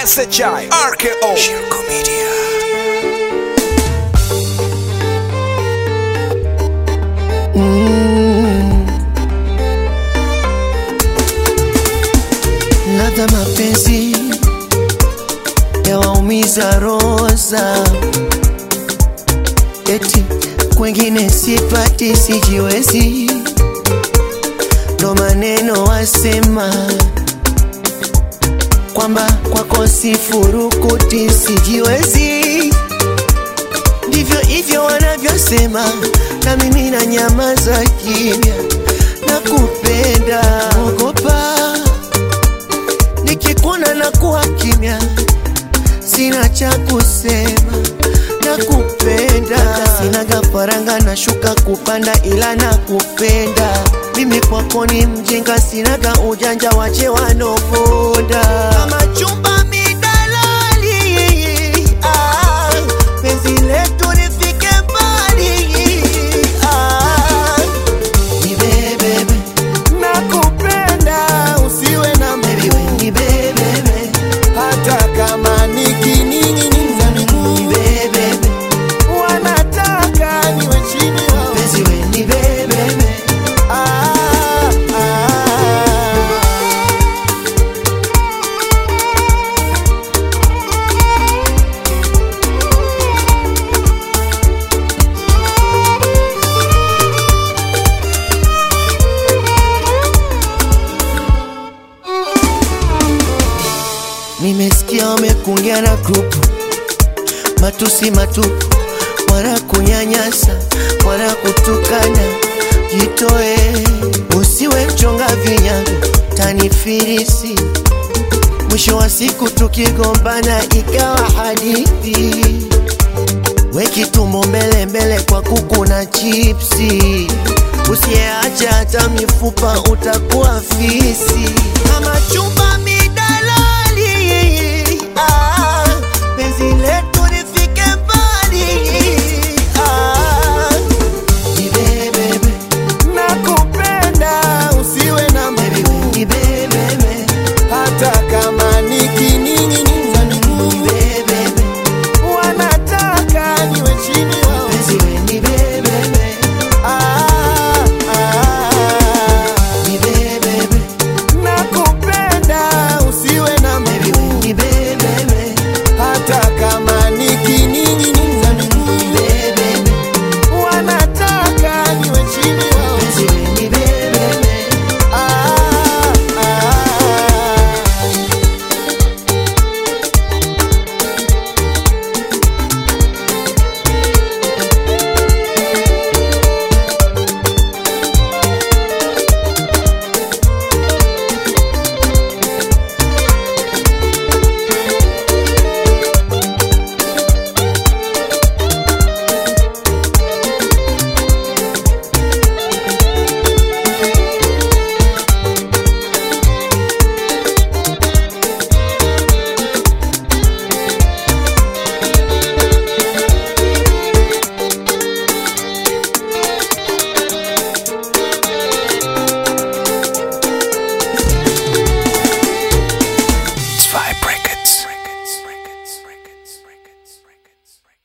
SHI RKO Shirko Media ladha mapenzi yawaumiza roza, eti kwengine sipati, sijiwezi, ndo maneno wasema kwamba kwako sifurukuti, sijiwezi, ndivyo hivyo wanavyosema, na mimi na nyamaza kimya, nakupenda, ogopa nikikuona na kuwa kimya, sina cha kusema, nakupenda. Sinaga faranga na shuka kupanda, ila nakupenda. Mimi kwako ni mjinga, sinaga ujanja, wache wanoponda kama chumba midalali. Ah, penzi letu lifike mbali. Ah, nibebebe nakupenda usiwe na mimi bebebe hata kama nikining'iniza miguu bebebe wanataka niwe chini yao penzi we ni bebebe ah, ah. Nimesikia wamekungia na grupu matusi matupu, wana kunyanyasa, wana kutukana. Jitoe, usiwe mchonga vinyago, tanifirisi. Mwisho wa siku tukigombana ikawa hadithi, weki tumbo mbele mbele kwa kuku na chipsi. Usiyeacha hata mifupa utakuwa fisi kama chumba mi